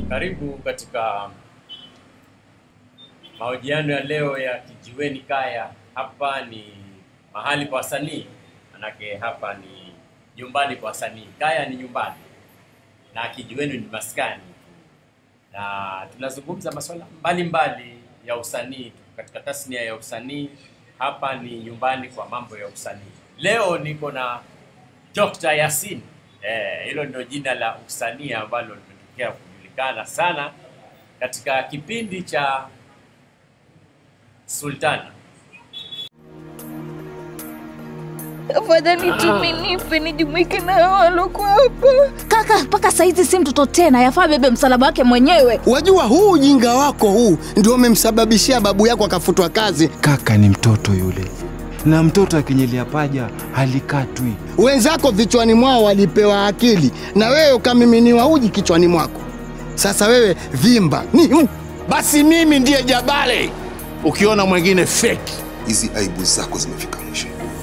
Karibu katika mahojiano ya leo ya Kijiweni Kaya. Hapa ni mahali pa wasanii, manake hapa ni nyumbani kwa wasanii. Kaya ni nyumbani na Kijiweni ni maskani, na tunazungumza masuala mbalimbali ya usanii katika tasnia ya usanii. Hapa ni nyumbani kwa mambo ya usanii. Leo niko na Dr. Yasin. Eh, hilo ndio jina la usanii ambalo limetokea kujulikana sana katika kipindi cha Sultana. Afadhali tumenipe nijumuike na hao waloko hapa. Kaka, mpaka saizi si mtoto tena, yafaa bebe msalaba wake mwenyewe. Wajua huu ujinga wako huu ndio umemsababishia babu yako akafutwa kazi. Kaka ni mtoto yule, na mtoto akinyelia paja halikatwi. Wenzako vichwani mwao walipewa akili, na wewe ukamiminiwa uji kichwani mwako. Sasa wewe vimba ni Basi mimi ndiye Jabale, ukiona mwingine feki. hizi aibu zako zimefika mwisho.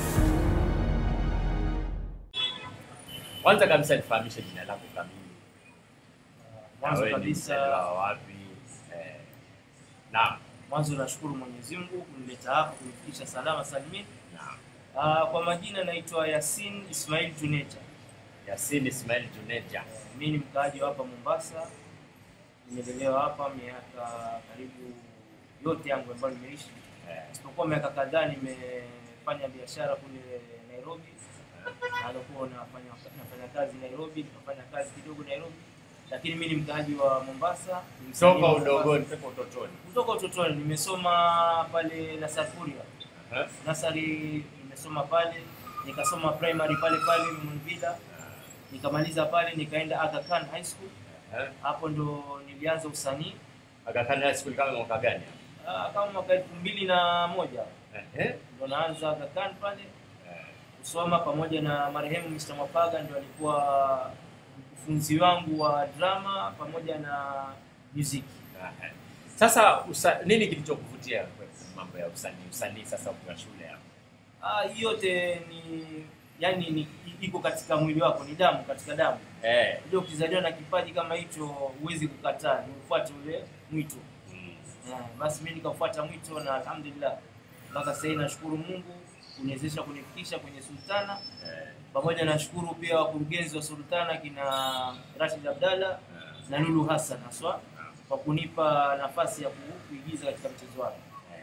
Kwanza kabisa nifahamishe jina lako kamili. Na Mwanzo wewe ni kabisa- mzaliwa wa wapi? Eh, naam, Mwanzo nashukuru Mwenyezi Mungu kunileta hapa kunifikisha salama salimini. naam. Ah, kwa majina naitwa Yasin Ismail Juneja. Yasin Ismail Juneja. Mimi ni mkaaji wa hapa Mombasa. Nimelelewa hapa miaka karibu yote yangu ambayo nimeishi, Eh, isipokuwa miaka kadhaa nimefanya biashara kule Nairobi. Na alikuwa nafanya nafanya kazi Nairobi, nikafanya kazi kidogo Nairobi, lakini mimi ni mkaaji wa Mombasa. Ni msanii Toka wa Mombasa. udogoni, toka utotoni. Kutoka utotoni nimesoma pale Nasafuria Eh, nasari nimesoma pale, nikasoma primary pale pale Mvila, nikamaliza pale, nikaenda Aga Khan High School. eh. Hapo ndo nilianza usanii Aga Khan High School kama mwaka gani? Ah, kama mwaka elfu mbili na moja Eh, eh. ndo naanza Aga Khan pale Eh, kusoma pamoja na marehemu Mr. Mapaga, ndo alikuwa mkufunzi wangu wa drama pamoja na muziki. eh. Sasa usa, nini kilichokuvutia kwa mambo ya usanii? Usanii sasa ukiwa shule hapo. Ah, hii yote ni yani ni iko katika mwili wako, ni damu katika damu. Eh. Unajua ukizaliwa na kipaji kama hicho huwezi kukataa, ni ufuate ule mwito. mm. Yeah, basi mimi nikafuata mwito na alhamdulillah mpaka sasa hivi nashukuru Mungu kuniwezesha kunifikisha kwenye Sultana. Eh, Pamoja nashukuru pia wakurugenzi wa Sultana kina Rashid Abdalla na Lulu Hassan haswa kwa kunipa nafasi ya ku- kuigiza katika mchezo wake.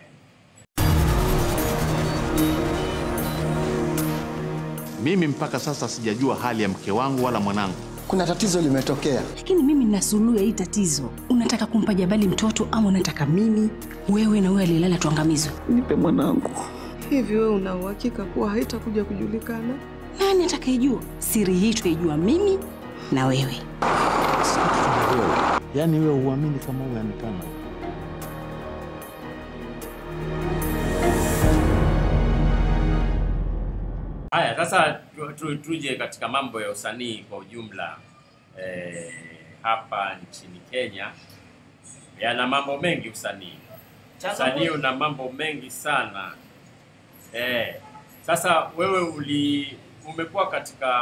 Mimi mpaka sasa sijajua hali ya mke wangu wala mwanangu. kuna tatizo limetokea. lakini mimi nina suluhu ya hii tatizo. Unataka kumpa Jabali mtoto ama unataka mimi, wewe na wewe aliyelala tuangamizwe? Nipe mwanangu. Hivi wewe una uhakika kuwa haitakuja kujulikana? Nani atakayejua siri hii? Tutaijua mimi na wewe. Yaani wewe huamini kama uonekana. Haya, sasa tu, tu, tuje katika mambo ya usanii kwa ujumla. Eh, hapa nchini Kenya yana mambo mengi usanii. Usanii una mambo mengi sana. Eh, sasa wewe uli umekuwa katika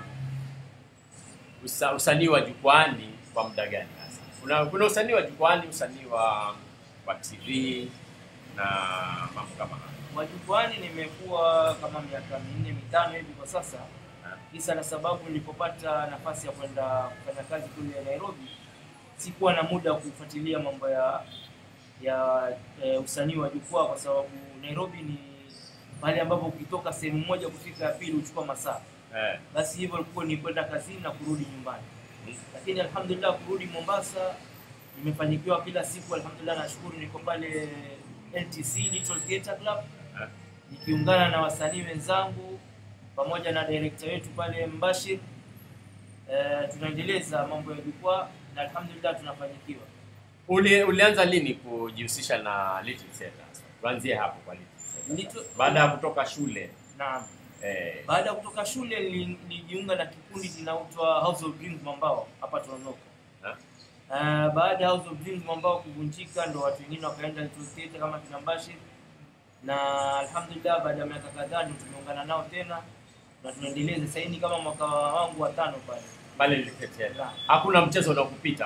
usa, usanii wa jukwani kwa muda gani sasa? Kuna, kuna usanii wa jukwani, usanii wa wa TV na mambo kama hayo. Majukwani nimekuwa kama miaka minne mitano hivi kwa sasa, kisa na sababu nilipopata nafasi ya kwenda kufanya kazi kule Nairobi, sikuwa na muda wa kufuatilia mambo ya ya e, usanii wa jukwaa, kwa sababu Nairobi ni mahali ambapo ukitoka sehemu moja kufika ya pili huchukua masaa. Eh, Basi hivyo ilikuwa ni kwenda kazini na kurudi nyumbani, lakini alhamdulillah kurudi Mombasa nimefanikiwa kila siku, alhamdulillah, nashukuru. Niko pale LTC Little Theatre Club eh. nikiungana na wasanii wenzangu pamoja na director wetu pale Mbashir. E, tunaendeleza mambo ya jukwaa na alhamdulillah tunafanikiwa. Uli, ulianza lini kujihusisha na Little Theatre? Tuanzie hapo kwa Little Theatre. Little- Baada ya kutoka shule Naam. eh, Baada ya kutoka shule nili- nilijiunga na kikundi kinaitwa House of Dreams Mambao hapa Toronto. Ha? Uh, baada ya House of Dreams Mambao kuvunjika ndo watu wengine wakaenda Little Theatre kama kina Mbashir na alhamdulillah baada ya miaka kadhaa ndo tumeungana nao tena na tunaendeleza sasa hivi ni kama mwaka wangu wa tano pale. pale Little Theatre. Hakuna mchezo unaokupita pale.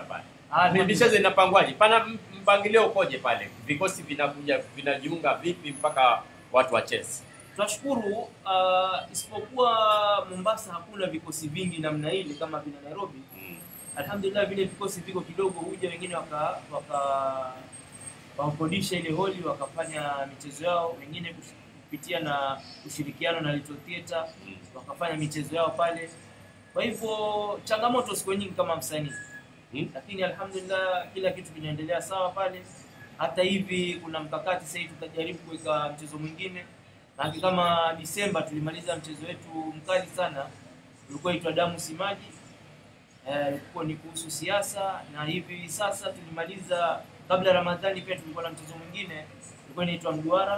Ah, Mi- michezo inapangwaje? Pana m- mpangilio ukoje pale? Vikosi vinakuja vinajiunga vipi mpaka watu wacheze? Tunashukuru uh, isipokuwa Mombasa hakuna vikosi vingi namna ile kama vile Nairobi. Alhamdulillah vile vikosi viko kidogo, huja wengine waka waka wakodisha ile holi wakafanya michezo yao, wengine kush- kupitia na ushirikiano na Little Theatre wakafanya michezo yao pale. Kwa hivyo changamoto siku nyingi kama msanii Hmm? lakini alhamdulillah kila kitu kinaendelea sawa pale. Hata hivi kuna mkakati sasa hivi tutajaribu kuweka mchezo mwingine, na kama Disemba tulimaliza mchezo wetu mkali sana, ulikuwa itwa damu simaji eh, ulikuwa ni kuhusu siasa, na hivi sasa tulimaliza kabla ya Ramadhani pia tulikuwa na mchezo mwingine ulikuwa inaitwa mduara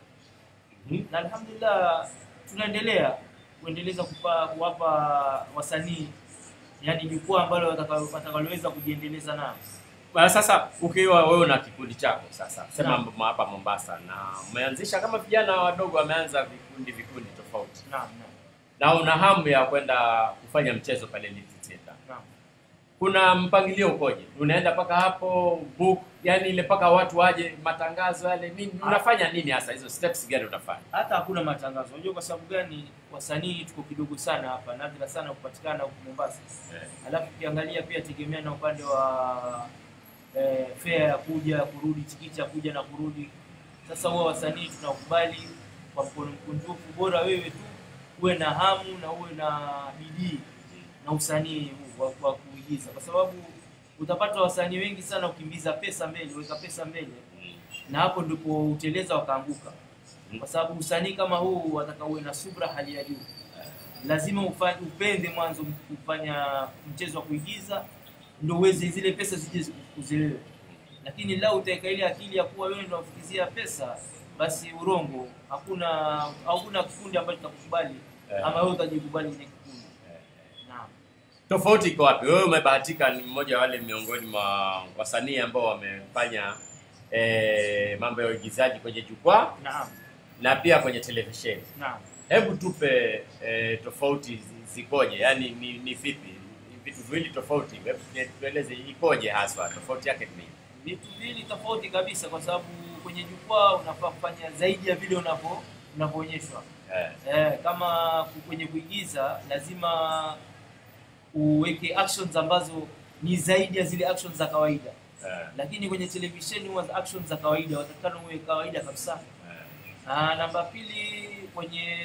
na alhamdulillah tunaendelea kuendeleza kupa, kuwapa wasanii yani jukwaa ambalo watakalo- watakaloweza kujiendeleza nao. Bwana, Sasa ukiwa wewe na kikundi chako sasa, sema Naam. m- hapa Mombasa, na umeanzisha kama vijana wadogo wameanza vikundi vikundi tofauti, Naam, naam, na una hamu ya kwenda kufanya mchezo pale Little Theatre. naam. kuna mpangilio ukoje? Unaenda mpaka hapo book, yani ile mpaka watu waje, matangazo yale nini, unafanya nini hasa? Hizo steps gani unafanya? Hata hakuna matangazo. Unajua kwa sababu gani? Wasanii tuko kidogo sana hapa, nadra sana kupatikana huku Mombasa. Eh. Alafu ukiangalia pia tegemea na upande wa eh, fare ya kuja kurudi, tikiti ya kuja na kurudi. Sasa huwa wasanii tunakubali kwa mkono mkunjufu, bora wewe tu uwe na hamu na uwe na bidii na usanii huu wa, wa kuigiza, kwa sababu utapata wasanii wengi sana ukimbiza pesa mbele, weka pesa mbele, na hapo ndipo uteleza wakaanguka, kwa sababu usanii kama huu wataka uwe na subra hali ya juu lazima ufanye, upende mwanzo kufanya mchezo wa kuigiza ndio uweze zile pesa zije kuzilewe. Lakini lau utaweka ile akili ya kuwa wewe ndio unafikizia pesa, basi urongo, hakuna hakuna kikundi ambacho kitakukubali Eh. ama wewe utajikubali kwenye kikundi. Naam. Tofauti iko wapi? Wewe umebahatika, ni mmoja wa wale miongoni mwa wasanii ambao wamefanya eh, mambo ya uigizaji kwenye jukwaa Naam. na pia kwenye televisheni. Naam. Hebu tupe eh, tofauti zi- zikoje? Yaani ni, ni vipi? Ni vitu viwili tofauti. Hebu tue- tueleze ikoje haswa, tofauti yake ni nini? Vitu viwili tofauti kabisa, kwa sababu kwenye jukwaa unafaa kufanya zaidi ya vile unavyo unavyoonyeshwa. Eh, Eh, kama ku- kwenye kuigiza lazima uweke actions ambazo ni zaidi ya zile actions za kawaida, eh, lakini kwenye televisheni huwa za actions za kawaida watakana uwe kawaida kabisa. Na namba pili, kwenye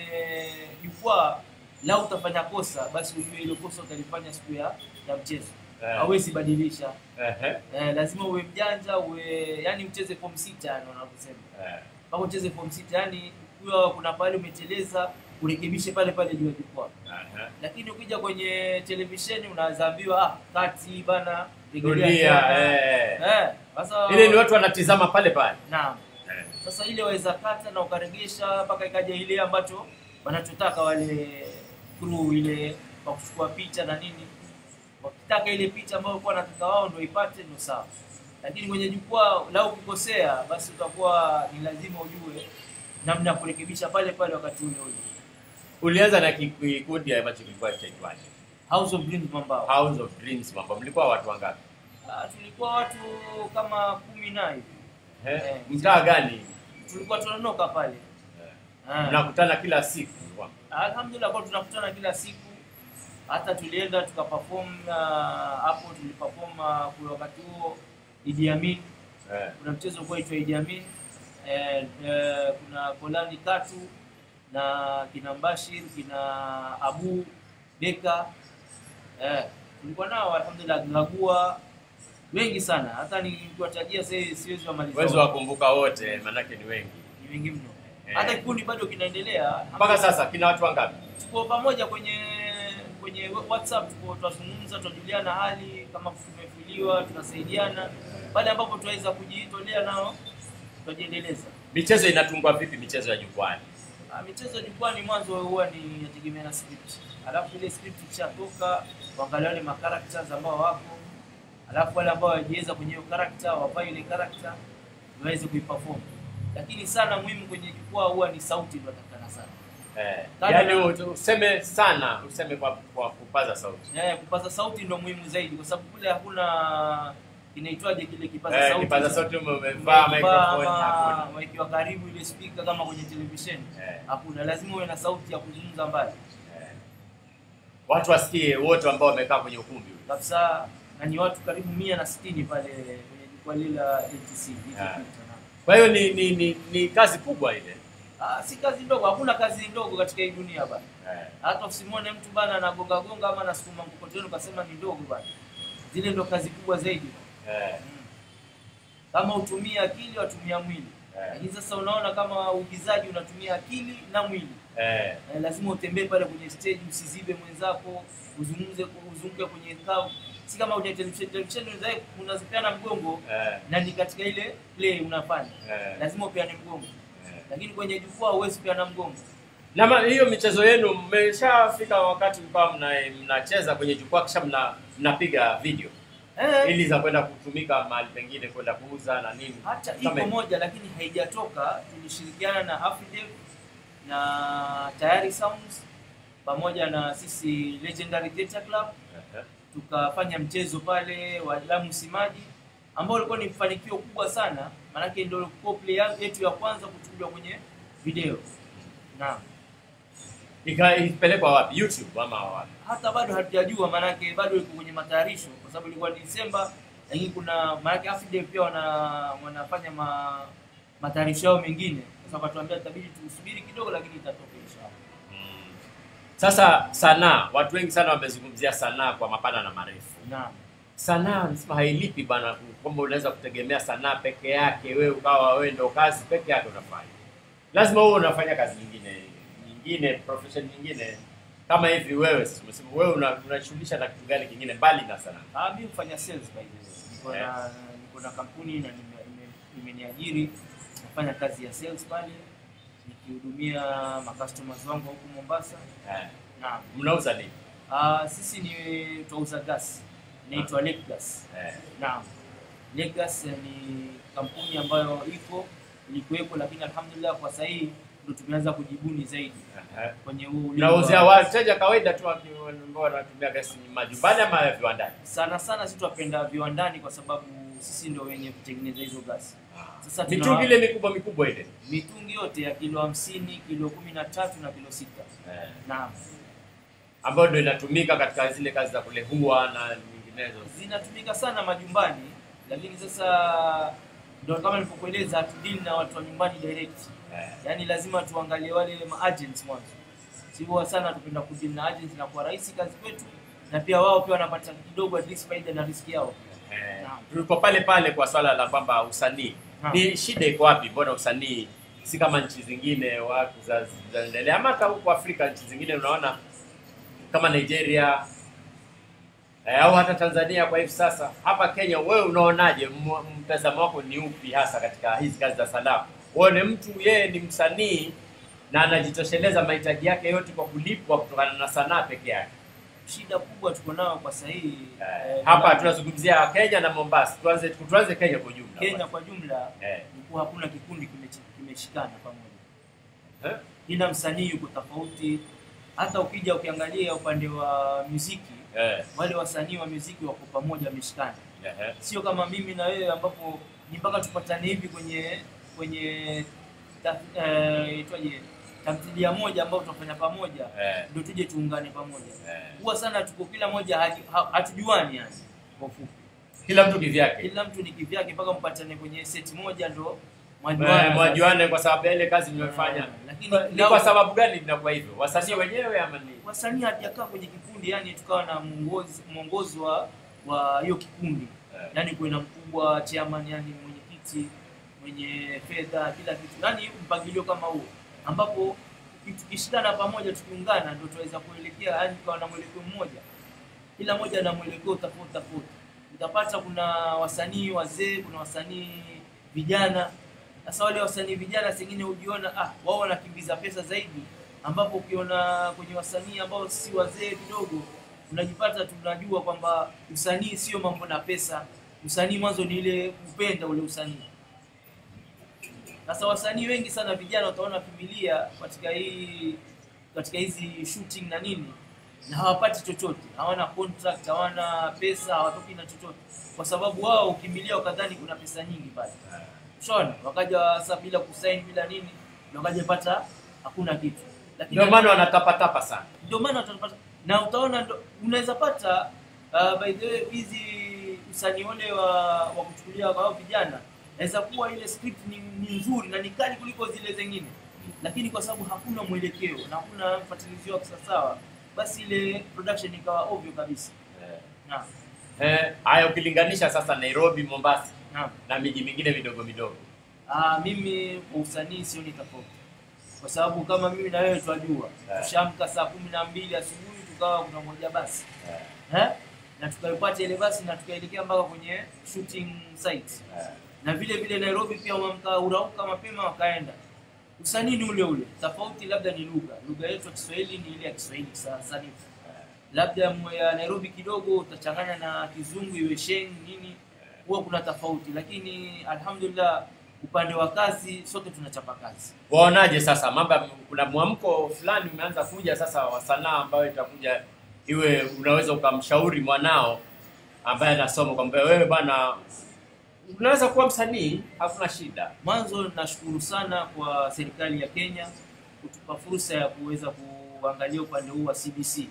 jukwaa lau utafanya kosa, basi ujue hilo kosa utalifanya siku ya, ya mchezo, Eh. hauwezi badilisha. Ehe. Eh, lazima uwe mjanja, uwe yani ucheze form sita, yani wanavyosema eh. mpaka ucheze form sita, yani ukiwa kuna pale umeteleza urekebishe pale pale juu ya jukwaa. Aha. Lakini ukija kwenye televisheni unaweza ambiwa ah, kati bana, rejelea Rudia, tena. eh. Eh, sasa Ile ni watu wanatizama pale pale. naam. Eh. Sasa ile waweza kata na ukaregesha mpaka ikaja ile ambacho wanachotaka wale crew ile kwa kuchukua picha na nini. Wakitaka ile picha ambayo walikuwa wanataka wao ndio ipate ndio sawa. Lakini kwenye jukwaa lau ukikosea, basi utakuwa ni lazima ujue namna ya kurekebisha pale pale wakati ule ule. Ulianza na kikundi ambacho kilikuwa chaitwaje? House of Dreams Mambao. House of Dreams mambo. Mlikuwa watu wangapi? Ah, tulikuwa watu kama kumi na hivi. Eh? Eh. Mtaa gani? Tulikuwa tunanoka pale. Ah. Mnakutana kila siku. Alhamdulillah kwa tunakutana kila siku, hata tulienda tukaperform na hapo tuliperform ah, kwa wakati huo Idi Amin, Eh. kuna mchezo kwa itwa Idi Amin eh, eh, kuna Kolani Katu na kina Mbashir kina Abu Beka eh, tulikuwa nao alhamdulillah, Gagua wengi sana, hata nikiwatajia sasa siwezi wamaliza Uwezo wote. wa kumbuka wote manake ni wengi. ni wengi mno. Eh. Hata kikundi bado kinaendelea Mpaka sasa kina watu wangapi? tuko pamoja kwenye kwenye WhatsApp, tuko tunazungumza, tunajuliana hali, kama tumefuliwa tunasaidiana, pale ambapo tunaweza kujitolea nao tutajiendeleza. Michezo inatungwa vipi michezo ya jukwani? Ah, Michezo ya jukwani mwanzo huwa ni yategemea na script, alafu ile script ikishatoka waangalia wale ma characters ambao wako, alafu wale ambao wajiweza kwenye hiyo character wavae ile character waweze kuiperform, lakini sana muhimu kwenye jukwaa huwa ni sauti ndio inatakikana sana. Eh. Kando Yaani na- u- useme sana, useme kwa, kwa kupaza sauti. Eh, kupaza sauti ndio muhimu zaidi kwa sababu kule hakuna kinaitwaje kile kipaza Eh, sauti kipaza sasa. sauti ume- umevaa microphone ama hakuna. umewekewa karibu ile speaker kama kwenye televisheni Eh. hakuna lazima uwe na sauti ya kuzungumza mbali Watu wasikie wote ambao wamekaa kwenye ukumbi ule. kabisa na ni watu karibu mia na sitini pale kwenye jukwaa lile la ATC Ah. Kwa hiyo ni, ni, ni, ni kazi kubwa ile. Ah, si kazi ndogo, hakuna kazi ndogo katika hii dunia bana. Eh. Hata usimwone mtu bana anagonga gonga ama anasukuma mkokoteni ukasema ni ndogo bana. Zile ndo kazi kubwa zaidi. Eh. Kama utumia akili watumia mwili. Eh. Lakini sasa unaona kama uigizaji unatumia akili na mwili. Eh. Eh, lazima utembee pale kwenye stage usizibe mwenzako, uzungumze uzunguke kwenye kao. Si kama kwenye television, television unaweza unazipeana mgongo Eh. na ni katika ile play unafanya. Eh. Lazima upeane mgongo. Lakini kwenye jukwaa huwezi kupeana mgongo. Na ma- hiyo michezo yenu mmeshafika wakati mkawa mna, mnacheza kwenye jukwaa kisha mna, mnapiga video Eh. ili za kwenda kutumika mahali pengine kwenda kuuza na nini. hata Kama iko hivi. moja lakini haijatoka. Tulishirikiana na Afridel na Tayari Sounds pamoja na sisi Legendary Theatre Club Ehe. tukafanya mchezo pale wa Lamu Simaji ambao ulikuwa ni mafanikio kubwa sana, maanake ndio ilikuwa play yetu ya kwanza kuchukuliwa kwenye video. Naam. Ika- Ilipelekwa wapi? YouTube ama wapi? hata bado hatujajua, maanake bado iko kwenye matayarisho, kwa sababu ilikuwa Desemba, lakini kuna maanake Afide pia wana wanafanya ma, matayarisho yao mengine. Sasa wakatuambia itabidi tusubiri kidogo, lakini itatoka inshallah. Sasa sanaa, watu wengi sana wamezungumzia sanaa kwa mapana na marefu. Naam. Sanaa nasema hailipi bana, kwamba unaweza kutegemea sanaa peke yake, wewe ukawa wewe ndio kazi peke yake unafanya. Lazima wewe unafanya kazi nyingine nyingine, profession nyingine kama hivi. Wewe sasa umesema wewe una- unajishughulisha na kitu gani kingine mbali na sanaa? Ah, mimi hufanya sales by the way. Niko na niko na kampuni na nime- nime- imeniajiri nafanya kazi ya sales pale nikihudumia macustomers wangu huku Mombasa. Eh. Naam. Mnauza nini? Ah, sisi ni tunauza gas. Inaitwa Lake Gas. Eh. Naam. Lake Gas ni kampuni ambayo iko ilikuwepo, lakini alhamdulillah kwa sasa hii ndio tumeanza kujibuni zaidi Ehe. kwenye huu ulingo Mnauzia wa- wateja kawaida tu waki- ambao wanatumia gesi majumbani ama viwandani? sana sana sisi tunapenda viwandani kwa sababu sisi ndio wenye kutengeneza hizo gasi. Sasa tuna- Mitungi ile mikubwa mikubwa ile. mitungi yote ya kilo hamsini, kilo kumi na tatu na kilo sita. Eh. Naam. ambayo ndio inatumika katika zile kazi za kulehua na nyinginezo. Zinatumika sana majumbani, lakini sasa ndio kama nilivyokueleza hatudili na watu wa nyumbani direct. Yaani lazima tuangalie wale ma agents mwanzo. Sio sana tupenda kudili na agents na kwa rahisi kazi kwetu na pia wao pia wanapata kidogo at least faida na riski yao. Eh, Tuko pale pale kwa swala la kwamba usanii Naam. ni shida iko wapi? Mbona usanii si kama nchi zingine watu za- zinaendelea, ama hata huko Afrika nchi zingine unaona kama Nigeria eh, au hata Tanzania kwa hivi sasa. Hapa Kenya, wewe unaonaje? M- Mtazamo wako ni upi hasa katika hizi kazi za sanaa? Uone mtu yeye ni msanii na anajitosheleza mahitaji yake yote kwa kulipwa kutokana na sanaa peke yake. Shida kubwa tuko nayo kwa sasa hii eh, Hapa na- tunazungumzia Kenya na Mombasa. Tuanze tuanze Kenya kwa jumla. Kenya kwa jumla Eh. ni kuwa hakuna kikundi kimechi- kimeshikana pamoja. Eh? Kila msanii yuko tofauti. Hata ukija ukiangalia upande wa muziki Eh. wale wasanii wa muziki wako pamoja, wameshikana. Ehe. Sio kama mimi na wewe ambapo ni mpaka tupatane hivi kwenye kwenye ta- eh, itwaje tamthilia moja ambayo tunafanya pamoja Eh. ndio tuje tuungane pamoja. Eh. Huwa sana tuko kila moja haji- ha- hatujuani yani kwa ufupi. Kila mtu kivyake. Kila mtu ni kivyake mpaka mpatane kwenye seti moja ndo Eh, mwajuane. Mwajuane kwa sababu ya ile kazi nimefanya. Lakini Ni kwa sababu gani inakuwa hivyo? Wasanii wenyewe ama ni? wasanii hatujakaa kwenye kikundi, yani tukawa na mwongozi mwongozi wa wa hiyo kikundi yani kuwe na mkubwa chairman, yani mwenyekiti mwenye fedha, kila kitu, yani mpangilio kama huo, ambapo tukishikana pamoja, tukiungana, ndio tunaweza kuelekea, yani tukawa na mwelekeo mmoja, kila mmoja na mwelekeo tofauti tofauti. Utapata kuna wasanii wazee, kuna wasanii vijana. Sasa wale wasanii vijana sengine hujiona ah, wao wanakimbiza pesa zaidi, ambapo ukiona kwenye wasanii ambao si wazee kidogo, unajipata tunajua kwamba usanii sio mambo na pesa. Usanii mwanzo ni ile kupenda ule usanii. Sasa wasanii wengi sana vijana utaona kimbilia katika hii katika hizi shooting na nini, na hawapati chochote, hawana contract, hawana pesa, hawatoki na chochote, kwa sababu wao ukimbilia wakadhani kuna pesa nyingi pale, ushaona, wakaja sasa bila kusaini bila nini, na wakaja pata hakuna kitu, lakini Ndio maana wanatapatapa sana. ndio maana utapata na utaona ndo- unaweza pata uh, by the way hizi usanii ule wa, wa kuchukulia kwa hao vijana naweza kuwa ile script ni, ni nzuri na ni kali kuliko zile zingine, lakini kwa sababu hakuna mwelekeo na hakuna mfuatilizio wa kisawasawa, basi ile production ikawa ovyo kabisa. Naam, Eh, haya ukilinganisha sasa Nairobi, Mombasa naam. na miji mingine midogo midogo. Ah, mimi kwa usanii sioni tofauti, kwa sababu kama mimi na wewe twajua, Eh. tushamka saa kumi na mbili asubuhi tukawa tunangoja basi eh? na tukaipata ile basi na tukaelekea mpaka kwenye shooting site na vile vile Nairobi pia wamka urauka mapema wakaenda. Usanii ni ule ule, tofauti labda ni lugha. Lugha yetu ya Kiswahili ni ile ya Kiswahili sa- sanifu, labda mwe ya Nairobi kidogo utachanganya na Kizungu iwe sheng nini, huwa kuna tofauti, lakini alhamdulillah upande wa kazi sote tunachapa kazi. Waonaje sasa mambo ya- kuna mwamko fulani umeanza kuja sasa wa sanaa ambayo itakuja iwe unaweza ukamshauri mwanao ambaye anasoma kwamba wewe bwana unaweza kuwa msanii, hakuna shida. Mwanzo nashukuru sana kwa serikali ya Kenya kutupa fursa ya kuweza kuangalia upande huu wa CBC.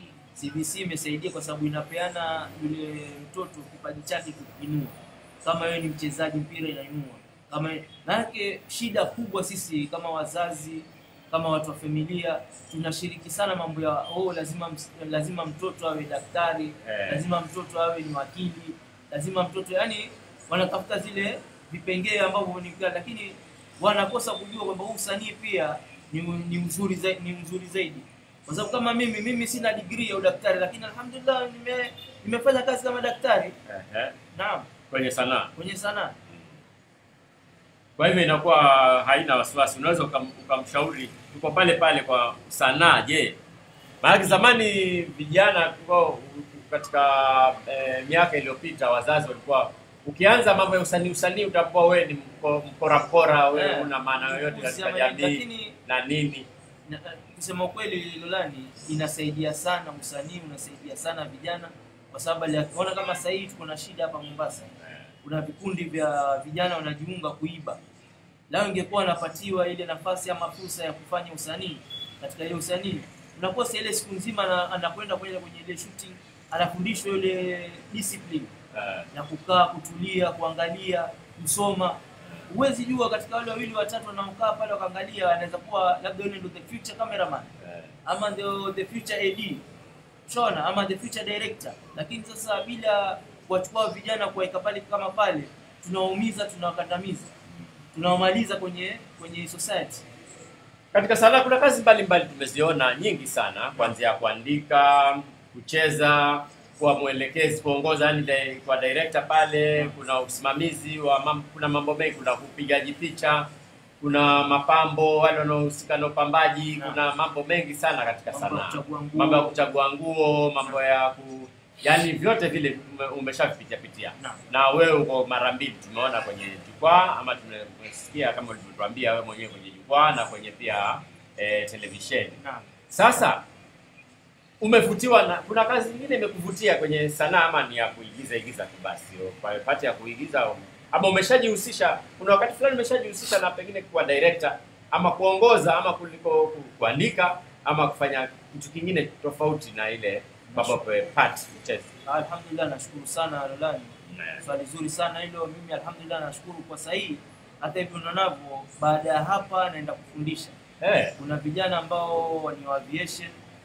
CBC imesaidia kwa sababu inapeana yule mtoto kipaji chake kuinua. Kama wewe ni mchezaji mpira inainua. Kama manake shida kubwa sisi kama wazazi kama watu wa familia tunashiriki sana mambo ya oh, lazima ms- lazima mtoto awe daktari Eh. lazima mtoto awe ni wakili lazima mtoto yani wanatafuta zile vipengee ambavyo ni vikali, lakini wanakosa kujua kwamba huu usanii pia ni, ni mzuri zaidi, ni mzuri zaidi kwa sababu kama mimi mimi sina degree ya udaktari lakini alhamdulillah nime, nimefanya kazi kama daktari Ehe, naam kwenye sanaa. kwenye sanaa Kwa hivyo inakuwa haina wasiwasi, unaweza ukam- ukamshauri tuko pale pale kwa sanaa. Je, maana zamani vijana tulikuwa katika eh, miaka iliyopita wazazi walikuwa ukianza mambo ya usanii usanii utakuwa wewe ni mko- mkora mkora, wewe Eh, una maana yoyote katika kusema jamii lakini na nini. na, kusema ukweli Lolani inasaidia sana usanii unasaidia sana vijana kwa sababu aliona kama sasa hivi tuko na shida hapa Mombasa kuna vikundi vya vijana wanajiunga kuiba lao ingekuwa anapatiwa ile nafasi ama fursa ya kufanya usanii katika ile usanii unakosa ile siku nzima ana- anakwenda kwenye kwenye ile shooting anafundishwa ile discipline Eh, na kukaa kutulia kuangalia kusoma huwezi jua katika wale wawili watatu wanaokaa pale wakaangalia anaweza kuwa labda yule ndio the future cameraman eh. ama ndio the future AD shona ama the future director lakini sasa bila kuwachukua vijana kuwaweka pale kama pale tunawaumiza tunawakandamiza tunawamaliza kwenye kwenye society Katika sanaa kuna kazi mbalimbali tumeziona nyingi sana, kuanzia kuandika, kucheza, kuwa mwelekezi, kuongoza, yani di- kwa director pale, kuna usimamizi wa mam, kuna mambo mengi, kuna upigaji picha, kuna mapambo, wale wanaohusika na upambaji, Naam. kuna mambo mengi sana katika Mambo ya sanaa, kuchagua nguo. mambo ya kuchagua nguo, mambo ya ku yani vyote vile ume- umeshavipitia pitia Naam. na wewe uko mara mbili tumeona kwenye jukwaa ama tumesikia kama ulivyotuambia wewe mwenyewe kwenye jukwaa na kwenye pia eh, televisheni. naam Sasa umevutiwa na kuna kazi nyingine imekuvutia kwenye sanaa ama ni ya kuigiza igiza tu basi kwa pati ya kuigiza au- ama umeshajihusisha kuna wakati fulani umeshajihusisha na pengine kuwa director ama kuongoza ama kuliko ku- kuandika ama kufanya kitu kingine tofauti na ile mambo ya part kucheza. alhamdulillah nashukuru sana Lolani swali zuri sana hilo mimi alhamdulillah nashukuru kwa sahihi hata hivyo unaonavyo baada ya hapa naenda kufundisha Eh, kuna vijana ambao ni wa aviation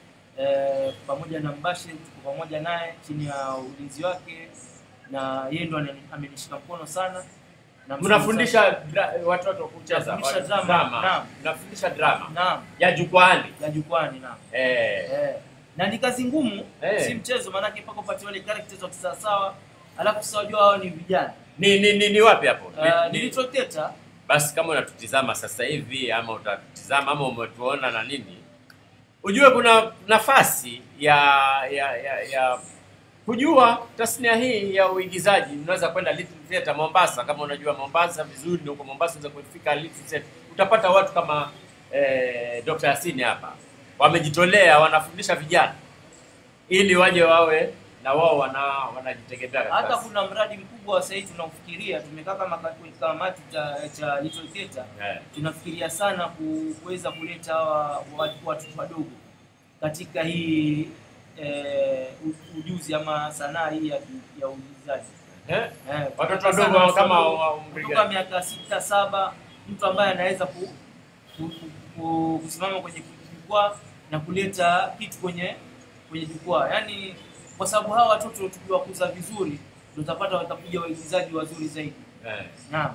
eh, pamoja na Mbashir tuko pamoja naye chini ya ulinzi wake na yeye ndo anani- amenishika mkono sana Na mnafundisha dra- watoto kucheza Nafundisha wa- drama, naam. mnafundisha drama naam ya jukwani ya jukwani naam eh, eh, na ni kazi ngumu Eh. si mchezo maanake mpaka upate wale characters wa kisawasawa alafu sasa wajua hao ni vijana ni, ni, ni, ni wapi hapo uh, ni, ni ni, Little Theatre basi kama unatutizama sasa hivi ama utatutizama ama umetuona na nini ujue kuna nafasi ya ya ya, ya kujua tasnia hii ya uigizaji unaweza kwenda Little Theatre Mombasa kama unajua Mombasa vizuri na huko Mombasa unaweza kufika Little Theatre utapata watu kama eh, Dr. Yasini hapa wamejitolea wanafundisha vijana ili waje wawe na wao wana wanajitegemea katika hata kuna mradi mkubwa sasa hivi tunaufikiria, tumekaa kama ka- kamati cha cha Little Theatre Eh. tunafikiria sana ku- kuweza kuleta hawa watu watoto wadogo katika hii eh, u- ujuzi ama sanaa hii ya, ya uigizaji Eh? eh, Watoto sana wadogo kama watoto wa umri kutoka gani? miaka sita saba, mtu ambaye anaweza ku, ku, ku, ku, kusimama kwenye jukwaa na kuleta kitu kwenye kwenye jukwaa, yaani kwa sababu hawa watoto tukiwakuza vizuri ndio utapata watakuja waigizaji wazuri zaidi. Eh. Naam,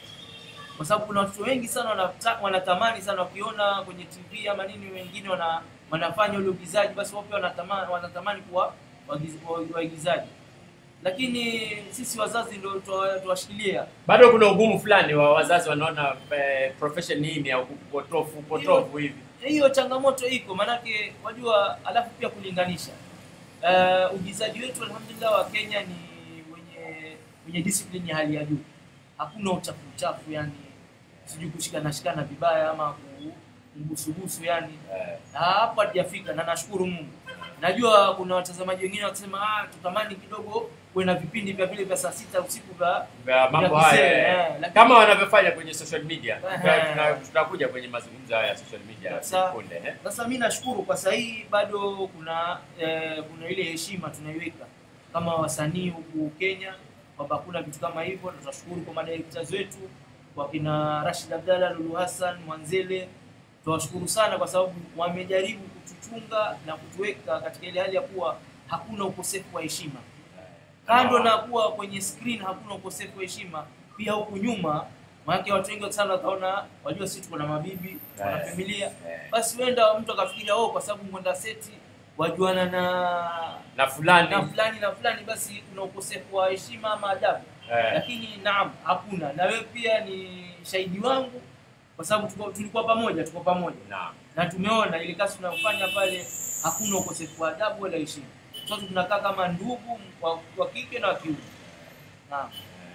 kwa sababu kuna watoto wengi sana wanata, wanatamani sana wakiona kwenye TV ama nini, wengine wana, wanafanya ule uigizaji, basi wao pia wanatamani, wanatamani kuwa waigiz- wa- waigizaji, lakini sisi wazazi ndio tuwa- tuwashikilia Bado kuna ugumu fulani wa wazazi wanaona eh, profession hii ni ya upotofu upotofu hivi. hiyo changamoto iko maanake wajua alafu pia kulinganisha uh, uigizaji wetu alhamdulillah wa kenya ni wenye wenye discipline ya hali ya juu hakuna uchafu uchafu yani sijui kushikana shikana vibaya ama ku- kubusubusu yani Eh. na hapo hatujafika na nashukuru mungu najua kuna watazamaji wengine wakisema ah, tutamani kidogo kuwe na vipindi vya vile vya saa sita usiku vya Vya mambo vya kusema, haya eh, eh, lakini- kama wanavyofanya kwenye social media. Eh. Tuna- Tutakuja kwenye mazungumzo haya ya social media Sasa- punde eh. Sasa mi nashukuru kwa sahii bado kuna eh, kuna ile heshima tunaiweka kama wasanii huku Kenya kwamba kuna vitu kama hivyo, na tunashukuru kwa madirectors wetu wakina Rashid Abdalla, Lulu Hassan, Mwanzele, tunawashukuru sana kwa sababu wamejaribu kutuchunga na kutuweka katika ile hali ya kuwa hakuna ukosefu wa heshima. Kando na kuwa kwenye screen hakuna ukosefu wa heshima, pia huku nyuma maanake watu wengi sana wataona, wajua sisi tuko na mabibi, tuko na Eh. familia, Eh. basi huenda mtu akafikiria oh, kwa sababu mwenda seti wajuana na Na fulani na fulani na fulani, basi kuna ukosefu wa heshima ama adabu. eh, Lakini naam, hakuna. Na wewe pia ni shahidi wangu, kwa sababu tuko- tulikuwa pamoja, tuko pamoja naam. na tumeona ile kazi tunayofanya pale, hakuna ukosefu wa adabu wala heshima. Sote tunakaa kama ndugu wa, wa kike na wa kiume. Naam.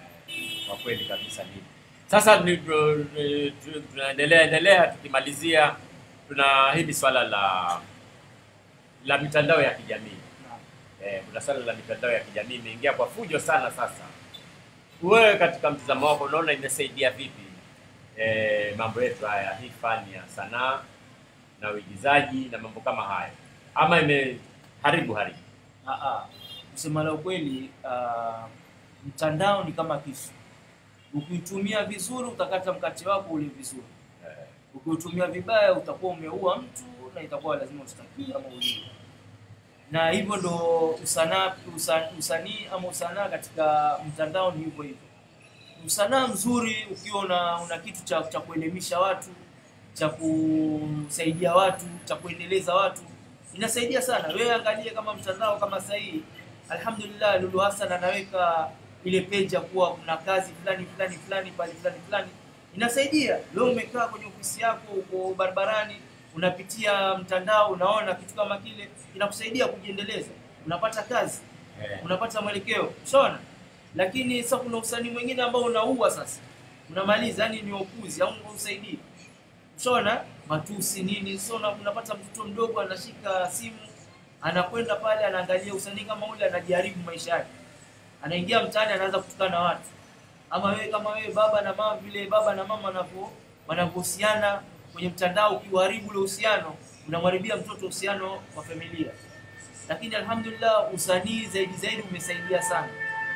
kwa kweli kabisa ni sasa ni- tu- tu- tunaendelea endelea tukimalizia tuna hili swala la la mitandao ya kijamii Naam. eh, kuna swala la mitandao ya kijamii imeingia kwa fujo sana sasa wewe katika mtazamo wako unaona imesaidia vipi eh, mambo yetu haya hii fani ya sanaa na uigizaji na mambo kama hayo ama imeharibu haribu Ah, ah. Kusema la ukweli, ah, mtandao ni kama kisu. Ukiutumia vizuri utakata mkate wako ule vizuri. eh, Ukiutumia vibaya utakuwa umeua mtu na itakuwa lazima ustakie ama uliwe. Na hivyo ndo usanaa usa, usanii ama usanaa katika mtandao ni hivyo hivyo. Usanaa mzuri ukiwa una, una kitu cha, cha kuelimisha watu, cha kusaidia watu, cha kuendeleza watu, inasaidia sana. Wewe angalie kama mtandao kama sasa hii, alhamdulillah, Lulu Hassan anaweka ile page ya kuwa kuna kazi fulani fulani fulani pale fulani fulani, inasaidia. Leo umekaa kwenye ofisi yako, uko barabarani, unapitia mtandao, unaona kitu kama kile, inakusaidia kujiendeleza, unapata kazi eh, unapata mwelekeo ushaona lakini sasa kuna usanii mwingine ambao unaua sasa unamaliza yani ni upuzi au usaidii ushaona matusi nini so una- unapata mtoto mdogo anashika simu anakwenda pale anaangalia usanii kama ule anajaribu maisha yake anaingia mtaani anaanza kutukana na watu ama wewe kama wewe baba na mama vile baba na mama wanavyo wanavyohusiana kwenye mtandao ukiuharibu ule uhusiano unamharibia mtoto uhusiano wa familia lakini alhamdulillah usanii zaidi zaidi umesaidia sana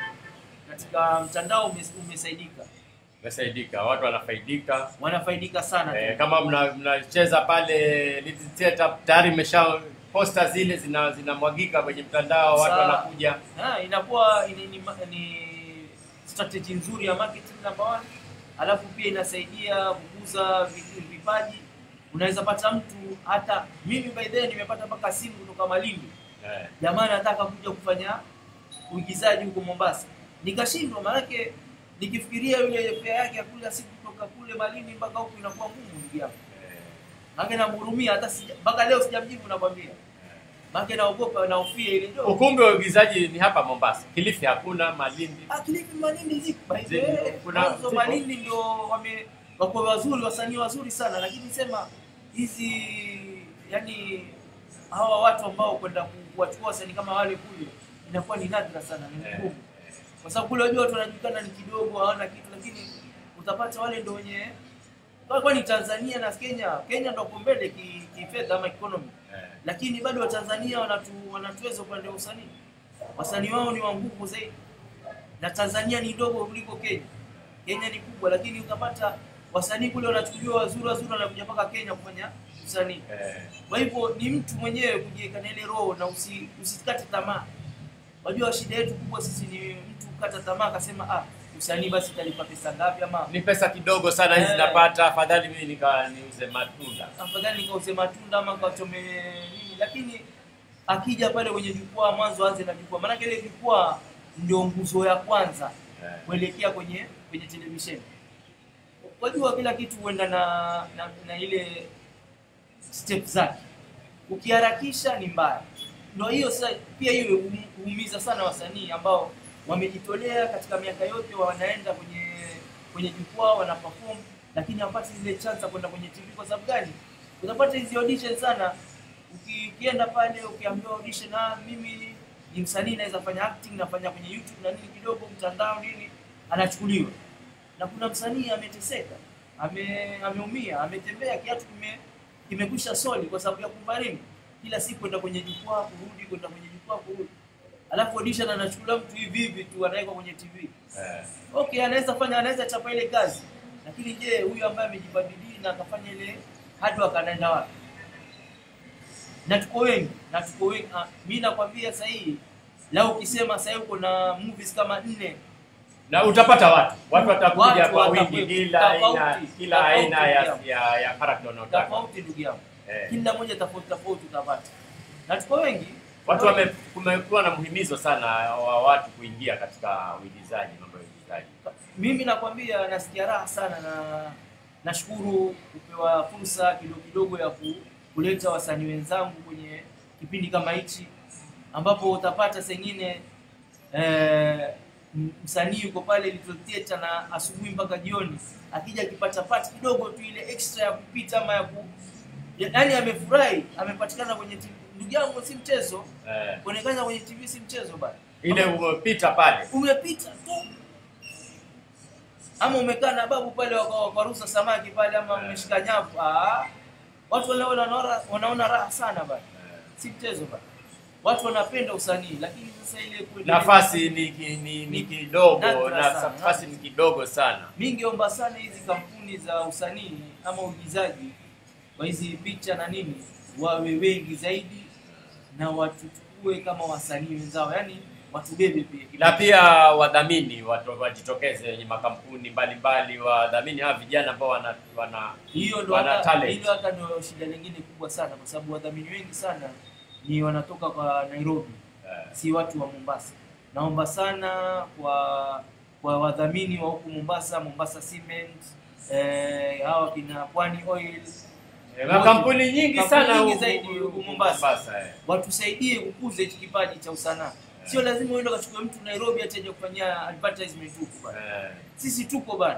katika mtandao umes- umesaidika umesaidika watu wanafaidika wanafaidika sana Eh, kama mna- mnacheza pale Little Theatre tayari imesha posta zile zina zinamwagika kwenye mtandao, watu Sa- wanakuja. Ha, inakuwa ni, ni, ni strategy nzuri ya marketing number one, alafu pia inasaidia kukuza vi- vipaji. Unaweza pata mtu hata mimi by the way nimepata mpaka simu kutoka Malindi, Eh, jamaa anataka kuja kufanya uigizaji huko Mombasa, nikashindwa. Maanake nikifikiria yule fare yake ya kula siku kutoka kule Malindi mpaka huku inakuwa ngumu, ndugu yangu. eh, Maanake namhurumia, hata sija- mpaka leo sijamjibu, nakwambia. Maanake naogopa, naofia ile ndio ukumbi wa uigizaji ni hapa Mombasa, Kilifi hakuna, Malindi. Ah, Kilifi Malindi ziko by the Ziko. way. Kuna- Mwanzo ziko. Malindi ndio wame wako wazuri, wasanii wazuri sana, lakini sema hizi yani hawa watu ambao kwenda ku- kuwachukua wasanii kama wale kule inakuwa ni nadra sana, ni Eh, ngumu kwa sababu kule wajua watu wanajulikana ni kidogo, hawana kitu, lakini utapata wale ndo wenye kwa kwani Tanzania na Kenya, Kenya ndo kwa mbele ki- kifedha ama economy, eh. lakini bado Watanzania wanatu, wanatuweza upande wa usanii. Wasanii wao ni wa nguvu zaidi, na Tanzania ni ndogo kuliko Kenya. Kenya ni kubwa, lakini utapata wasanii kule wanachukuliwa wazuri wazuri, wanakuja mpaka Kenya kufanya usanii. Eh, Kwa hivyo ni mtu mwenyewe kujiweka na ile roho na usi, usikate tamaa. Wajua shida yetu kubwa sisi ni mtu kukata tamaa akasema ah, usanii basi italipa pesa ngapi ama ni pesa kidogo sana hizi Eh. napata, afadhali mimi nika niuze matunda. afadhali nikauze matunda ama kachome nini, lakini akija pale kwenye jukwaa, mwanzo aanze na jukwaa, maanake ile jukwaa ndio nguzo ya kwanza Eh. kuelekea kwenye kwenye televisheni. Wajua kila kitu huenda na, na, na ile step zake. Ukiharakisha ni mbaya. Ndio hiyo sasa, pia hiyo hum- huumiza sana wasanii ambao wamejitolea katika miaka yote, wanaenda kwenye kwenye jukwaa wana perform, lakini hawapati zile chance ya kwenda kwenye TV. Kwa sababu gani? Utapata hizi audition sana, uki- ukienda pale ukiambiwa audition, ah, mimi ni msanii naweza fanya acting, nafanya kwenye YouTube na nini kidogo, mtandao nini, anachukuliwa na kuna msanii ameteseka, ame, ameumia, ametembea kiatu kime kimekwisha soli kwa sababu ya kubarini kila siku kwenda kwenye jukwaa kurudi, kwenda kwenye jukwaa kurudi, alafu audition anachukuliwa mtu hivi hivi tu anawekwa kwenye TV. Eh. Okay, anaweza fanya, anaweza chapa ile kazi, lakini je, huyu ambaye amejibadili na akafanya ile hard work anaenda wapi? Na tuko wengi, na tuko wengi. Ah, mimi nakwambia sasa hii lao ukisema sasa hivi uko na movies kama nne na utapata watu watu watakuja Watu kwa wingi, watakuja. kila aina Tofauti, kila tofauti aina ya pia. ya, ya character unaotaka. tofauti, ndugu yangu, Eh. kila moja tofauti tofauti utapata, na tuko wengi Watu wame kumekuwa na mhimizo sana wa watu kuingia katika uigizaji, mambo ya uigizaji. mimi nakwambia nasikia raha sana na nashukuru kupewa fursa kidogo kidogo ya ku, kuleta wasanii wenzangu kwenye kipindi kama hichi ambapo utapata sengine eh, m- msanii yuko pale Little Theatre na asubuhi mpaka jioni akija akipata part kidogo tu ile extra ya kupita ama ya ku yaani amefurahi amepatikana kwenye TV. Ndugu yangu si mchezo, Eh, kuonekana kwenye TV si mchezo bana. ile umepita pale umepita tu ama umekaa na babu pale waka- wakarusa samaki pale ama umeshika nyavu ah, watu wanaona wanaona wanaona raha sana bana, si mchezo bana. Watu wanapenda usanii, lakini sasa ile kuendelea- nafasi ni, ki- ni, ni kidogo Nadra na sana. nafasi ni kidogo sana. mi ningeomba sana hizi kampuni za usanii ama uigizaji wa hizi picha na nini wawe wengi zaidi na watuchukue kama wasanii wenzao, yani watubebe pia na pia wadhamini watu wajitokeze wenye makampuni mbalimbali wadhamini hawa vijana ambao wana, wana hiyo ndo wana hata talent. hilo hata ndio shida lingine kubwa sana, kwa sababu wadhamini wengi sana ni wanatoka kwa Nairobi, Eh. si watu wa Mombasa. Naomba sana kwa kwa wadhamini wa huku Mombasa, Mombasa Cement, eh, hawa kina Pwani Oil, Eh, makampuni nyingi Kampuni sana nyingi huku- zaidi huku huku Mombasa. eh. watusaidie kukuza hichi kipaji cha usanaa. Sio lazima uende ukachukue mtu Nairobi ati aje kufanyia advertisement huku bana. Eh. Sisi tuko bana,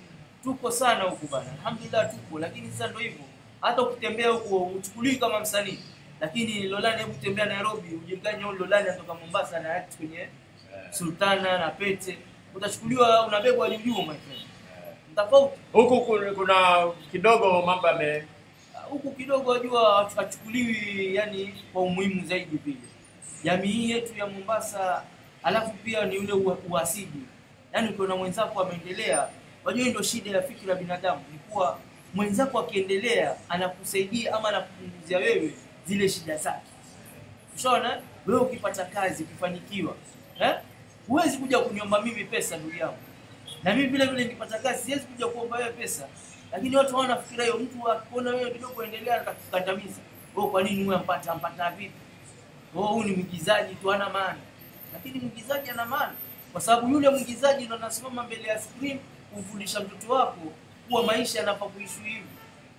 tuko sana huku bana, alhamdulillah tuko. Lakini sasa ndio hivyo, hata ukitembea huko uchukuliwi kama msanii, lakini Lolani, hebu tembea Nairobi ujulikane huyu Lolani anatoka Mombasa na act kwenye Sultana na Pete, utachukuliwa unabebwa juu juu, my friend. Tofauti Huku kuna- kuna kidogo mambo yame huku kidogo wajua hachukuliwi yani kwa umuhimu zaidi vile jamii hii yetu ya Mombasa, alafu pia ni ule ua- uhasidi. Yani ukiona mwenzako ameendelea, wajua hii ndio shida ya fikra ya binadamu, ni kuwa mwenzako akiendelea anakusaidia ama anakupunguzia wewe zile shida zake. Ushaona, wewe ukipata kazi ukifanikiwa, eh, huwezi kuja kuniomba mimi pesa, ndugu yangu na mimi vile vile nikipata kazi siwezi kuja kuomba wewe pesa, lakini watu hawana fikira hiyo. Mtu akiona wewe kidogo endelea, atakukandamiza wewe. Kwa nini wewe ampata ampata vipi? Wewe huyu ni mwigizaji tu, hana maana. Lakini mwigizaji ana maana, kwa sababu yule mwigizaji ndo anasimama mbele ya screen kumfundisha mtoto wako kuwa maisha yanafaa kuishi hivi.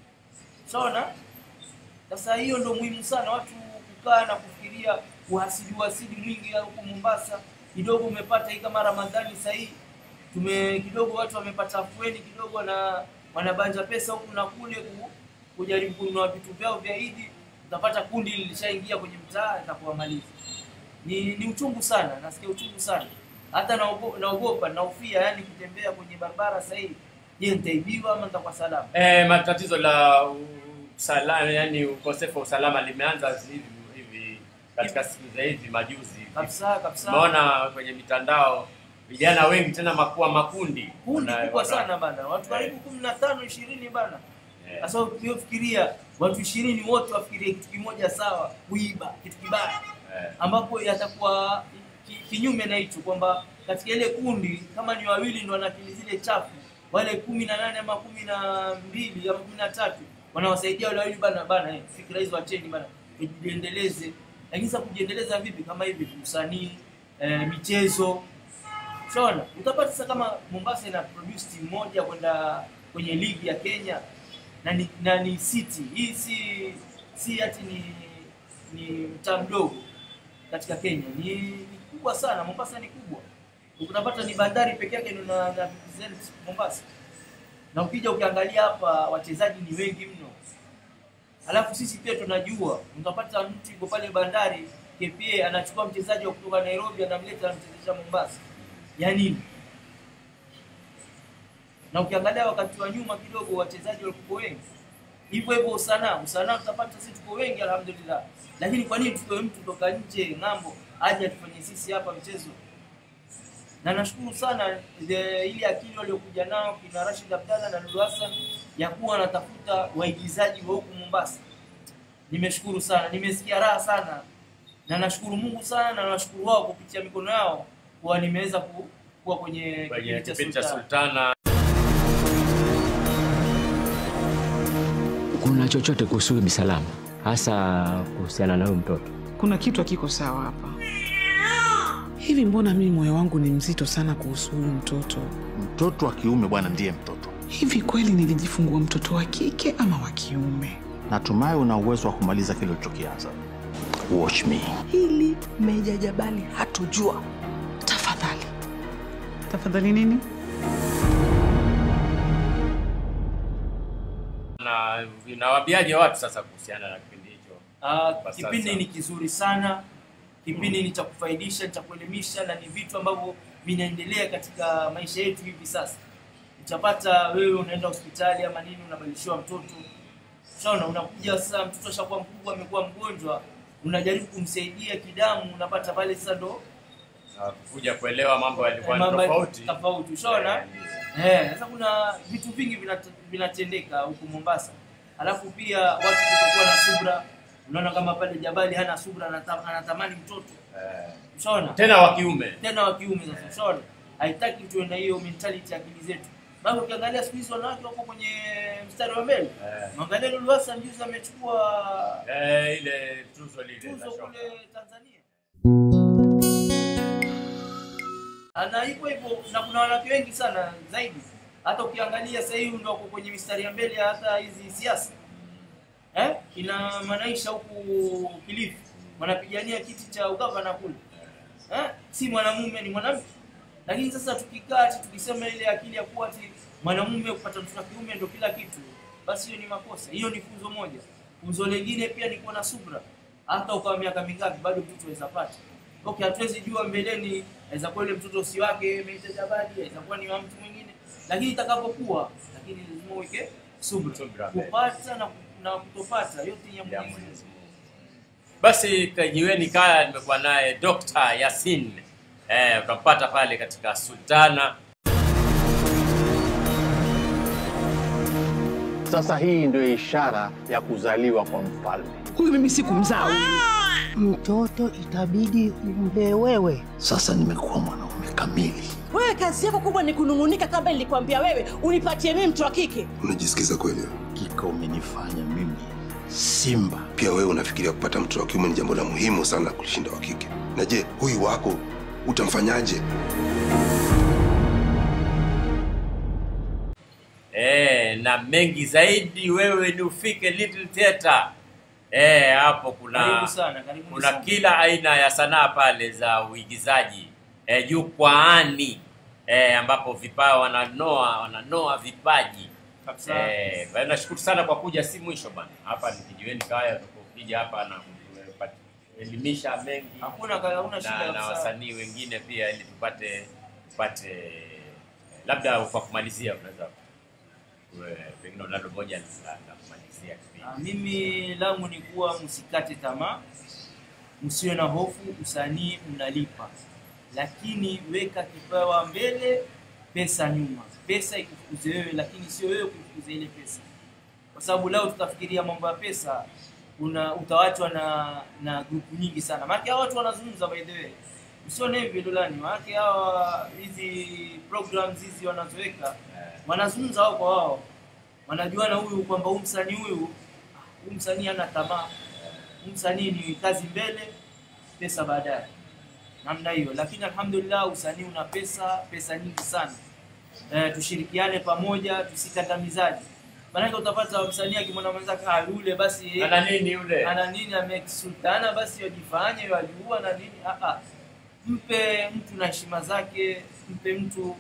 Sawa? Sasa hiyo ndo muhimu sana, watu kukaa na kufikiria uhasidi uhasidi mwingi huko Mombasa. Kidogo umepata hii kama Ramadhani sasa hii tume kidogo watu wamepata afueni kidogo na wanabanja pesa huku na kule ku, kujaribu kununua vitu vyao vya Idi. utapata kundi lilishaingia kwenye mtaa itakuwamaliza. Ni, ni uchungu sana, nasikia uchungu sana, hata naogo- naogopa naofia, yani kutembea kwenye barabara sasa hivi. Je, nitaibiwa ama nitakuwa salama? Eh, matatizo la usalama, yani ukosefu wa usalama limeanza hivi hivi katika siku za hivi majuzi. Kabisa kabisa. Umeona kwenye mitandao vijana wengi tena makuwa makundi kundi Wana- kubwa wana- sana bana, watu karibu kumi na tano ishirini bana. Sasa ukifikiria watu ishirini wote wafikirie kitu kimoja sawa, kuiba kitu kibaya, ambapo yatakuwa ki- kinyume na hicho, kwamba katika ile kundi kama ni wawili ndio wana akili zile chafu, wale kumi na nane ama kumi na mbili ama kumi na tatu wanawasaidia wale wawili bana bana, eh, fikira hizo wacheni bana, tujiendeleze. Lakini sasa kujiendeleza vipi? Kama hivi usanii, eh, michezo Shona, utapata sasa kama Mombasa ina produce timu moja kwenda kwenye ligi ya Kenya na ni, na ni city. Hii si si ati ni ni mtaa mdogo katika Kenya. Ni, ni kubwa sana. Mombasa ni kubwa. Utapata ni bandari peke yake ndio na, na represent Mombasa. Na ukija ukiangalia hapa wachezaji ni wengi mno. Alafu sisi pia tunajua, utapata mtu yuko pale bandari KPA anachukua mchezaji wa kutoka Nairobi anamleta anamchezesha Mombasa ya nini? Na ukiangalia wakati wa nyuma kidogo wachezaji walikuwa wengi hivyo hivyo. Usanaa usanaa utapata sisi tuko wengi alhamdulillah, lakini kwa nini tutoe mtu toka nje ng'ambo aje atufanyie sisi hapa mchezo? Na nashukuru sana the- ile akili waliokuja nao kina Rashid Abdalla na Nuru Hassan ya kuwa wanatafuta waigizaji wa huku Mombasa. Nimeshukuru sana, nimesikia raha sana, na nashukuru Mungu sana na nashukuru wao kupitia mikono yao kuwa nimeweza ku, kuwa kwenye kwenye kipindi kipindi cha cha Sultana. Sultana. Kuna chochote kuhusu huyu Bisalama, hasa kuhusiana na huyu mtoto? Kuna kitu hakiko sawa hapa. Hivi mbona mimi moyo wangu ni mzito sana kuhusu huyu mtoto? Mtoto wa kiume bwana ndiye mtoto. Hivi kweli nilijifungua mtoto wa kike ama wa kiume? Natumai una uwezo wa kumaliza kile ulichokianza. Watch me. Hili Meja Jabali hatujua. Tafadhali, tafadhali nini? na inawaambiaje watu sasa kuhusiana na kipindi hicho? Ah, Kwa kipindi sasa. ni kizuri sana, kipindi ni cha kufaidisha, ni cha kuelimisha na ni vitu ambavyo vinaendelea katika maisha yetu hivi sasa. Utapata wewe unaenda hospitali ama nini, unabadilishiwa mtoto, shaona, unakuja sasa, mtoto ashakuwa mkubwa, amekuwa mgonjwa, unajaribu kumsaidia kidamu, unapata pale sasa ndo Na kuja kuelewa mambo yalikuwa ni mambo tofauti. tofauti, ushaona eh. Sasa kuna vitu vingi vinat- vinatendeka huku Mombasa, alafu pia watu kutokuwa na subra. Unaona kama pale Jabali hana subra, anata- anatamani mtoto ushaona, Tena wa kiume. tena wa kiume. Sasa ushaona, haitaki tuwe na hiyo mentality ya akili zetu. Bado ukiangalia siku hizi wanawake wako kwenye mstari wa mbele. Mwangalia Lulu Hassan juzi amechukua Eh, ile tuzo lile tuzo la shoka. kule Tanzania. na hivyo hivyo, na kuna wanawake wengi sana zaidi. Hata ukiangalia sasa hivi ndio wako kwenye mistari ya mbele ya hata hizi siasa eh, ina manaisha huku Kilifi wanapigania kiti cha ugavana kule eh, si mwanamume ni mwanamke. Lakini sasa tukikaa ati tukisema ile akili ya kuwa ati mwanamume kupata mtoto wa kiume ndio kila kitu, basi hiyo ni makosa. Hiyo ni funzo moja. Funzo lingine pia ni kuwa na subra. Hata ukawa miaka mingapi bado mtoto aweza pata. Okay, hatuwezi jua mbeleni, aweza kuwa ile mtoto si wake Meja Jabali, aweza kuwa ni wa mtu mwingine, lakini itakapokuwa, lakini lazima uweke subra, Subra. kupata na, na kutopata yote ni ya Mwenyezi Mungu. Basi kajiweni kaya, nimekuwa naye Dr. Yasin eh, utampata pale katika Sultana. Sasa hii ndio ishara ya kuzaliwa kwa mfalme. Huyu mimi sikumzaa huyu. Mtoto itabidi umlee wewe. Sasa nimekuwa mwanaume kamili. Wewe kazi yako kubwa ni kunung'unika, kama nilikwambia wewe unipatie mimi mtu wa kike. Unajisikiza kweli? Kika umenifanya mimi simba. Pia wewe unafikiria kupata mtoto wa kiume ni jambo la muhimu sana kulishinda wa kike. Na je, huyu wako utamfanyaje? Eh, na mengi zaidi wewe ni ufike Little Theatre. Eh, hapo kuna Karibu sana, karibu kuna sana. kila aina ya sanaa pale za uigizaji eh, jukwaani eh, ambapo vipawa wananoa wananoa vipaji Kabisa. eh, kwa hiyo nashukuru sana kwa kuja, si mwisho bana. Hapa ni kijiweni kaya, utakuwa kuja hapa na kuelimisha mengi Hakuna hakuna shida na, na kabisa. wasanii wengine pia ili tupate tupate labda kwa kumalizia unaweza we- pengine unalo moja la la kumalizia kipindi. Ah, Mimi langu ni kuwa msikate tamaa, msiwe na hofu, usanii mnalipa, lakini weka kipawa mbele, pesa nyuma. Pesa ikufukuze wewe, lakini sio wewe kufukuza ile pesa, kwa sababu leo tutafikiria mambo ya pesa una utawachwa na na grupu nyingi sana. Maana hao watu wanazungumza by the way, usione hivi Lolani, maana hawa hizi programs hizi wanazoweka wanazungumza wao kwa wao wanajuana huyu kwamba huyu msanii huyu huyu msanii hana tamaa, huyu msanii ni kazi mbele, pesa baadaye, namna hiyo. Lakini alhamdulillah usanii una pesa, pesa nyingi sana. E, tushirikiane pamoja, tusikandamizaji. Maanake utapata msanii akimwona mwenzake ah, yule basi Ana nini yule? ana nini amesultana, basi wajifanye wajua na nini. Ah, ah. Mpe mtu na heshima zake, mpe mtu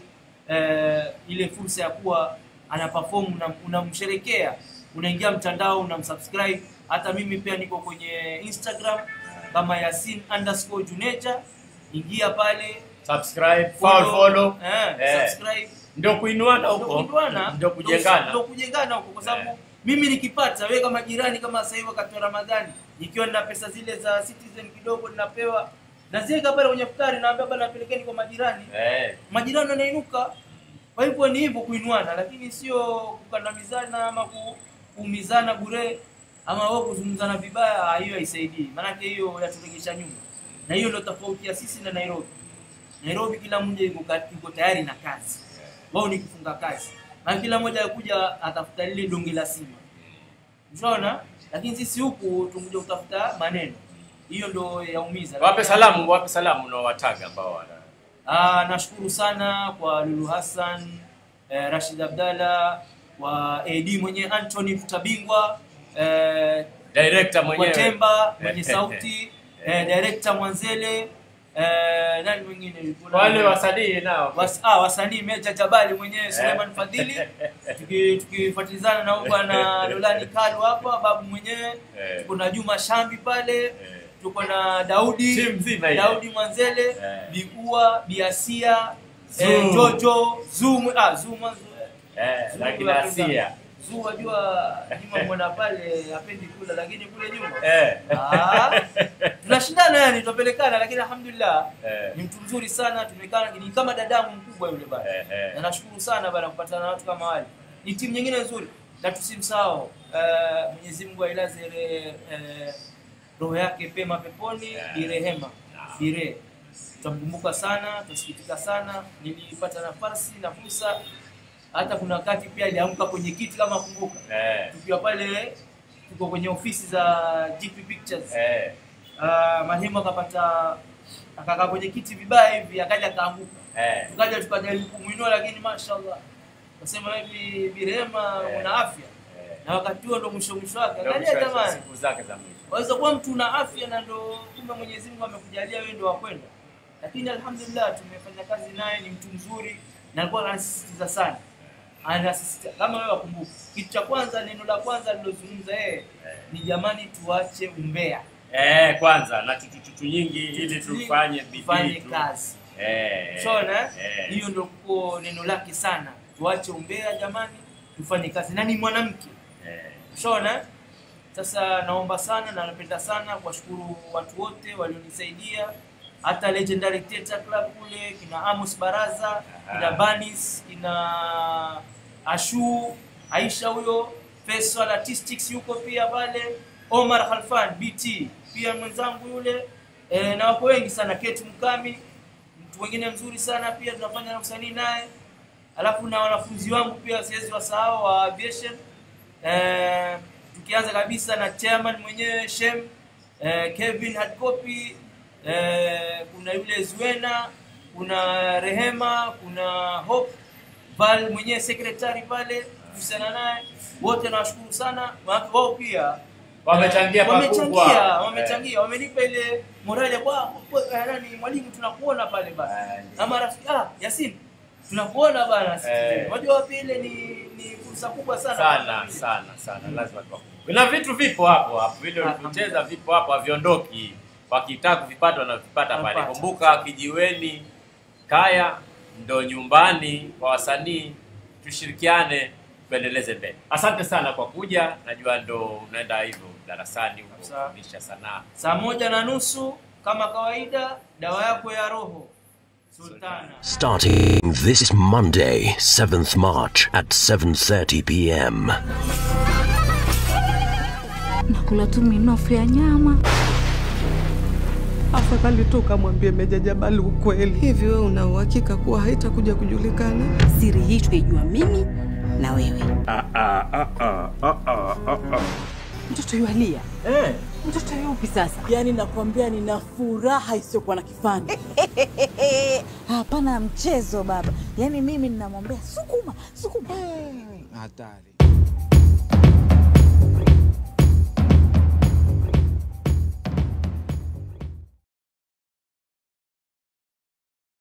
eh, ile fursa ya kuwa ana perform, una- unamsherekea, unaingia mtandao, unamsubscribe. Hata mimi pia niko kwenye Instagram kama Yasin underscore Juneja, ingia pale Subscribe, follow, follow. eh, Eh. subscribe Ndio kuinuana Ndio huko. kuinuana, Ndio kujengana. ndio kujengana huko, kwa sababu mimi nikipata, wewe kama jirani, kama sasa hivi wakati wa Ramadhani, nikiwa nina pesa zile za Citizen kidogo ninapewa, naziweka pale kwenye futari, naambia bana, napelekeni kwa majirani Eh. majirani wanainuka. Kwa hivyo ni hivyo kuinuana, lakini sio kukandamizana ama ku- kuumizana bure ama wao kuzungumzana vibaya. ah, Hiyo haisaidii, maanake hiyo yaturegesha nyuma, na hiyo ndio tofauti ya sisi na Nairobi. Nairobi kila mmoja yuko ka- yuko tayari na kazi, wao ni kufunga kazi, na kila mmoja akuja atafuta lile donge la sima, unaona. Lakini sisi huku tumekuja kutafuta maneno, hiyo ndio yaumiza. Wape salamu, wape salamu unaowataga ambao wana Ah, nashukuru sana kwa Lulu Hassan, eh, Rashid Abdalla, kwa AD mwenyewe Anthony Mtabingwa, eh, Director mwenyewe. kwa Temba mwenye sauti, eh, director Mwanzele, eh, nani mwingine? Kuna- Wale wasanii nao. Was, ah, wasanii Meja Jabali mwenyewe Suleiman Fadhili, tuki- tukifuatilizana na huyu bwana Lolani Kalu hapa, babu mwenyewe, Eh. tuko na Juma Shambi pale, tuko na Daudi Timu nzima ile. Daudi Mwanzele, Eh. Bigua, Biasia, Zoom. eh, Jojo, Zoom, ah, Zoom, eh, Zoom lakini tunapenda. Asia. Zoom wajua Juma mwana pale hapendi kula lakini kule nyuma. Eh. Ah, tunashindana yani tunapelekana lakini alhamdulillah Eh. ni mtu mzuri sana tumekaa ni kama dadangu mkubwa yule bana. Eh, eh. Na nashukuru sana bana kupatana na watu kama wale. Ni timu nyingine nzuri na tusimsahau eh, Mwenyezi Mungu ailaze ile eh, roho yake pema peponi Bi Rehema Bire. Tutamkumbuka sana, tutasikitika sana. Nilipata nafasi na fursa hata kuna wakati pia aliamka kwenye kiti kama kumbuka. Eh. Tukiwa pale tuko kwenye ofisi za GP Pictures. Eh. Uh, marehemu akapata akakaa kwenye kiti vibaya hivi akaja akaanguka. Eh. Tukaja tukajaribu kumuinua lakini mashallah. Wasema hivi Birema una afya. Na wakati huo ndo mwisho mwisho wake. Ndio Angalia mwisho wa jamani. siku zake za mwisho. Waweza kuwa mtu una afya na ndo kumbe Mwenyezi Mungu amekujalia wewe ndo wakwenda. Lakini alhamdulillah tumefanya kazi naye, ni mtu mzuri na alikuwa anasisitiza sana. Anasisitiza kama wewe wakumbuka. Kitu cha kwanza, neno la kwanza alilozungumza yeye ni jamani, tuache umbea. Eh, kwanza na tutututu nyingi ili tufanye bidii Tufanye tu. kazi. Eh. Shona, Eh. hiyo ndio kwa neno lake sana. Tuache umbea jamani, tufanye kazi. Na ni mwanamke. Eh. Shona, sasa naomba sana na napenda sana kuwashukuru watu wote walionisaidia, hata Legendary Theatre Club kule, kina Amos Baraza, kina Banis, kina Ashu, Aisha huyo, Faisal Artistics yuko pia pale, Omar Khalfan BT pia mwenzangu yule e, na wako wengi sana, Kate Mkami mtu mwingine mzuri sana pia tunafanya na usanii naye, alafu na wanafunzi wangu pia siwezi wasahau wa aviation eh, tukianza kabisa na chairman mwenyewe Shem eh, Kevin Hardcopy eh, kuna yule Zuena, kuna Rehema, kuna Hope Val mwenyewe secretary pale kuhusiana naye, wote nawashukuru sana, maana wao pia Wamechangia eh, pakubwa. wamechangia, Eh. wamechangia, wamenipa ile morali ya kwa kwa- eh, nani mwalimu, tunakuona pale bana, ama rafiki ah, Yasin tunakuona bana, Eh. unajua pia ile ni ni fursa kubwa sana Sana sana sana lazima tuwakumbuke. na vitu vipo hapo hapo, vile ulivyocheza vipo hapo, haviondoki. Wakitaka kuvipata wanavipata pale. Wanapata. Kumbuka kijiweni, kaya ndo nyumbani kwa wasanii. Tushirikiane tuendeleze mbele. Asante sana kwa kuja, najua ndo unaenda hivyo darasani huko Sawa. kufundisha sanaa. Saa moja na nusu kama kawaida, dawa yako ya roho Sultana. Starting this Monday, 7th March at 7:30 p.m. nakula tu minofu ya nyama Afadhali tu ukamwambie Meja Jabali ukweli. Hivi wewe una uhakika kuwa haitakuja kujulikana? Siri hii tuijua mimi na wewe. Mtoto yualia Eh. mtoto yupi sasa? Yaani nakwambia nina furaha isiyokuwa na kifani. Hapana mchezo baba, yaani mimi ninamwambia sukuma sukuma. Hatari.